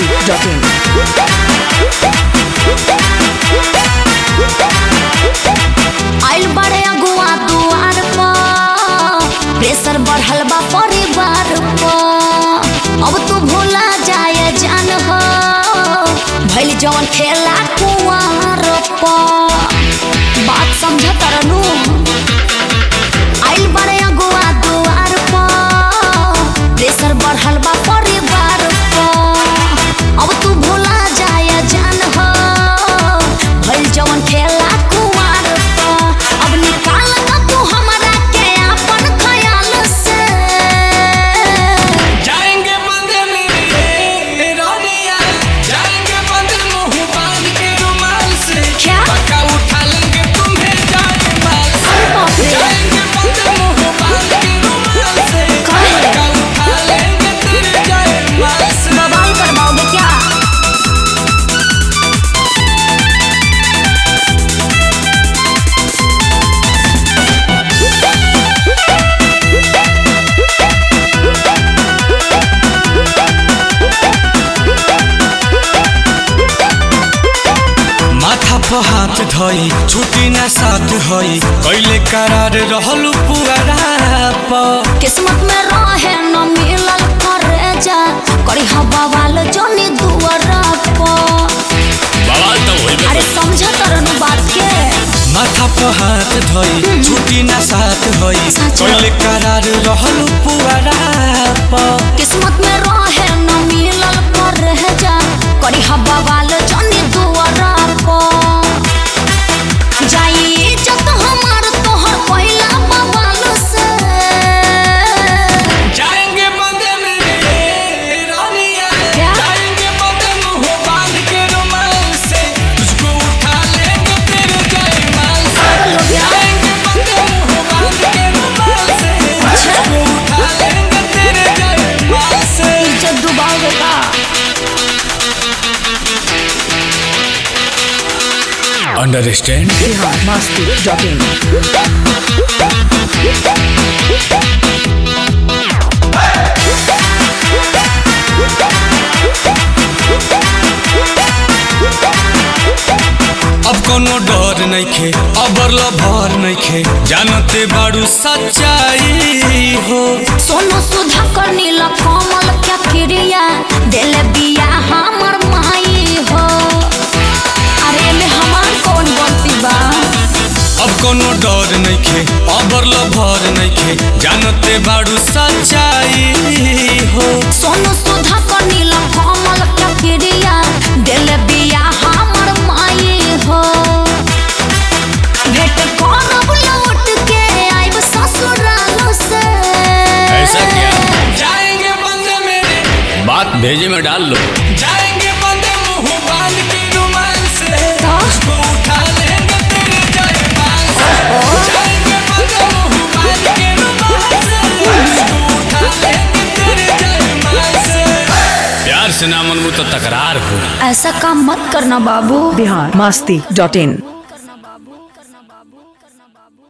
masti.in. आइल बड़े अगुआ दुआर पर प्रेशर बढ़ल बा परिवार पर अब तू भूला जाए जान हो भइल जवन खेला कुआर पर बात समझ तरनू आइल बड़े अगुआ दुआर पर प्रेशर बढ़ल बा परिवार पर अब तू भूला जाए जान हो भइल जवन खेला कुआर पर अब निकाल ना तू हमरा के अपन ख्याल से जाएंगे बंद मेरे रोनिया जाएंगे बंद मुंह बांध के रुमाल से क्या? पक्का उठा लेंगे तुम्हें जाए माल से अरे बाप रे। जाएंगे बंद मुंह बांध के रुमाल से कहे? पक्का उठा लेंगे तेरे जाए माल से बवाल करवाओगे क्या माथा पर हाथ धई छुट्टी ना साथ हई कैले करार रहलू पुअरा पर किस्मत में रहे न मिलल करे जा करी हवा वाल जोनी दुआरा पर बवाल तो होइबे अरे समझ तरनु बात के माथा पर हाथ धई छुट्टी ना साथ हई सच। कैले करार रहलू पुअरा पर किस्मत में रहे न मिलल करे जा करी हवा वाल जोनी दुआरा पर जाई इज्जत हमार तोहर पहिला बवाल से जाएंगे बंद मेरे रानिया क्या? जाएंगे बंद मुंह बांध के रुमाल से तुझको उठा लेंगे तेरे जयमाल से पागल हो गया? जाएंगे बंद मुंह बांध के रुमाल से तुझको उठा लेंगे तेरे जयमाल से इज्जत डुबाओगे का अंडरस्टैंड Bihar masti.in. अब कोनो डर नइखे अबर भर नइखे जानते बाड़ू सच्चाई हो सोनू सुधा कर नीला कमल क्या क्रिया दिल बिया हमर माई हो अरे में हमार कौन गलती बा अब कोनो डर नइखे अबर भर नइखे जानते बाड़ू सच्चाई हो सोनू सुधा कर नीला कमल क्या क्रिया दिल बिया हमर माई हो भेट करब लौट के आइब ससुराल से जाएंगे बंद मेरे बात भेजे में डाल लो जाएंगे बंद मुंह बांध के रुमाल से तो? तुझको उठा लेंगे तेरे जयमाल से जाएंगे बंद मुंह बांध के रुमाल से तुझको उठा लेंगे तेरे जयमाल से प्यार से ना मनबू तो तकरार हो ऐसा काम मत करना बाबू Bihar masti.in.